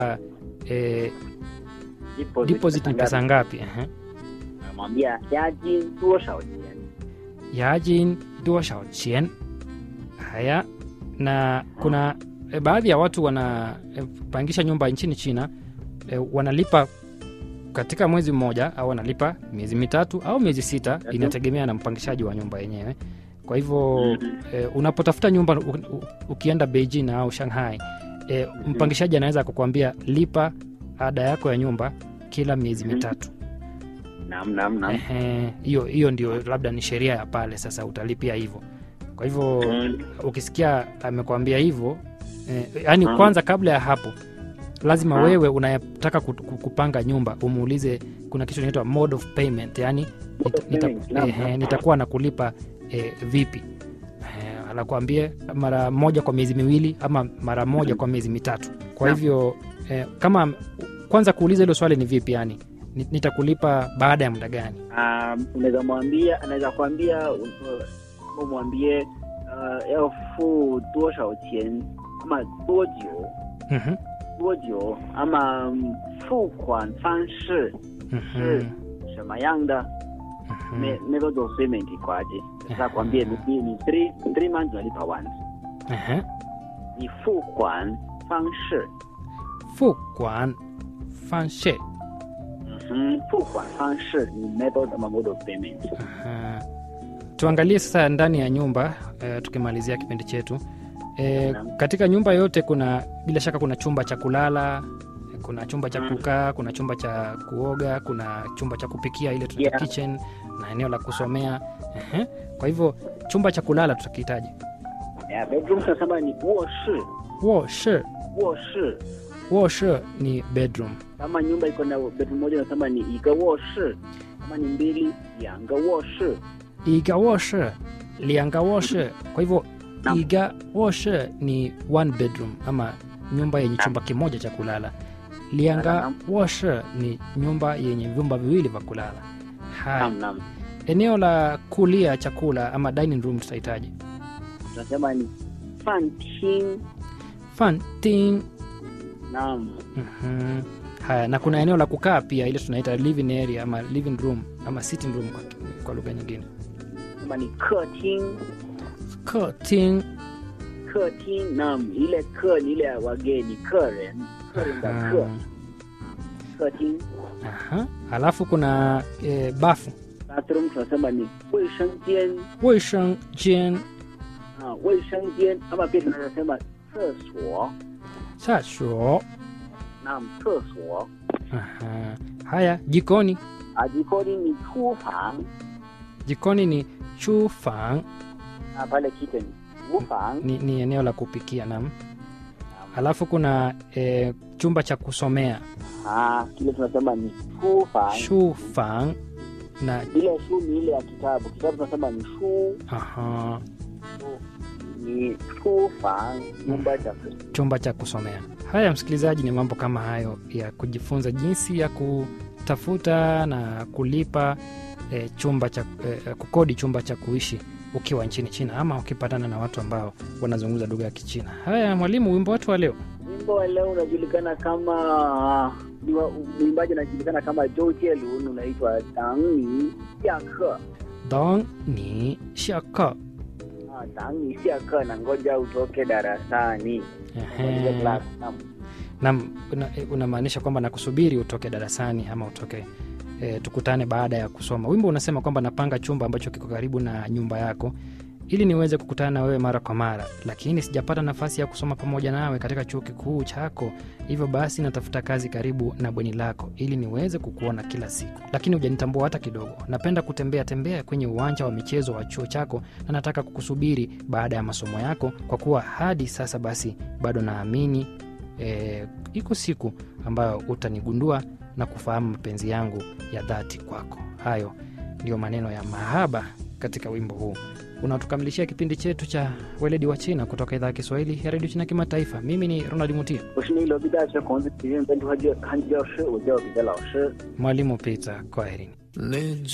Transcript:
eh, deposit deposit ni pesa ngapi Ehe. namwambia yaji 多少钱 yajin duashao chien haya na kuna e, baadhi ya watu wanapangisha nyumba nchini china e, wanalipa katika mwezi mmoja au wanalipa miezi mitatu au miezi sita Mhm. inategemea na mpangishaji wa nyumba yenyewe kwa hivyo Mhm. e, unapotafuta nyumba u, u, ukienda beijing au shanghai e, mpangishaji anaweza kukuambia lipa ada yako ya nyumba kila miezi Mhm. mitatu naam naam naam Ehe, hiyo hiyo ndio labda ni sheria ya pale sasa utalipia hivyo kwa hivyo Mhm. ukisikia amekwambia hivyo eh, yaani Mhm. kwanza kabla ya hapo lazima Mhm. wewe unayetaka ku- ku- kupanga nyumba umuulize kuna kitu inaitwa mode of payment yani Mode of payment, naam, naam. nitakuwa na kulipa eh, vipi eh, anakuambie mara moja kwa miezi miwili ama mara moja Mhm. kwa miezi mitatu kwa Naam. hivyo eh, kama kwanza kuuliza hilo swali ni vipi yani Ni- nitakulipa baada ya muda gani Um, unaweza mwambia anaweza kuambia uh, umwambie uh, 要付多少钱 ama 多久 Mhm, 多久 ama um, 付款方式 mhm, 是什么样的 mhm. me- method of payment ikoaje sasa kwambie ni ni- ni three three months unalipa once Ehe. ni 付款方式 fu kwan fan she mhm 付款方式ni method ama mode of payment Aha. tuangalie sasa ndani ya nyumba eh, tukimalizia kipindi chetu eh, Naam. katika nyumba yote kuna bila shaka kuna chumba cha kulala kuna chumba cha Mm. kukaa kuna chumba cha kuoga kuna chumba cha kupikia ile tunaita Yeah. kitchen na eneo la kusomea Ehe. kwa hivyo chumba cha kulala tutakihitaji yeah, bedroom tunasema ni 卧室 wo shi 卧室 wo shi ni bedroom kama nyumba iko na bedroom moja nasema ni 一个卧室 kama ni mbili 两个卧室 iga wo shi lianga wo shi kwa hivyo Naam. iga wo shi ni one bedroom ama nyumba yenye chumba kimoja cha kulala lianga Naam. wo shi ni nyumba yenye vyumba viwili vya kulala haya naam naam eneo la kulia chakula ama dining room tutahitaji tunasema ni 饭厅 fanting naam Mhm. haya na kuna eneo la kukaa pia ile tunaita living area ama living room ama sitting room kwa, kwa lugha nyingine nasema ni 客厅 Curtain. 客厅 naam ile 客 ni ile ya wageni 客人客人的客 Ah, 客厅 aha. alafu kuna e, bafu bathroom tunasema ni 卫生间 weisheng jen 啊 卫生间 ama pia tunaweza sema 厕所 shasho naam 厕所 aha. haya jikoni ah jikoni ni 厨房 jikoni ni chufang ah pale kitchen 厨房 ni, ni eneo la kupikia nam alafu kuna e, chumba cha kusomea ah kile tunasema ni 书房 shufang na ile shu ni ile ya kitabu kitabu tunasema ni shu aha, ni 书房 nyumba cha kusoma chumba cha kusomea haya msikilizaji ni mambo kama hayo ya kujifunza jinsi ya kutafuta na kulipa e, chumba cha e, kukodi chumba cha kuishi ukiwa nchini china ama ukipatana na watu ambao wanazungumza lugha ya kichina haya mwalimu wimbo wetu wa leo wimbo wa leo unajulikana kama ni wa- mwimbaji anajulikana kama Zhou Jielun unaitwa Dangni Xiake dong ni shaka ah Dangni Xiake na ngoja utoke darasani Ngoja class. Naam. nam unamaanisha kwamba nakusubiri utoke darasani ama utoke e, tukutane baada ya kusoma wimbo unasema kwamba napanga chumba ambacho kiko karibu na nyumba yako ili niweze kukutana na wewe mara kwa mara lakini sijapata nafasi ya kusoma pamoja nawe katika chuo kikuu chako hivyo basi natafuta kazi karibu na bweni lako ili niweze kukuona kila siku lakini hujanitambua hata kidogo napenda kutembea tembea kwenye uwanja wa michezo wa chuo chako na nataka kukusubiri baada ya masomo yako kwa kuwa hadi sasa basi bado naamini e, iko siku ambayo utanigundua na kufahamu mapenzi yangu ya dhati kwako hayo ndiyo maneno ya mahaba katika wimbo huu unaotukamilishia kipindi chetu cha weledi wa china kutoka idhaa ya kiswahili ya redio china kimataifa mimi ni ronald mutia 我是内罗毕大学孔子体育本土汉语汉语教师，我叫彼得老师。 mwalimu peter kwaherini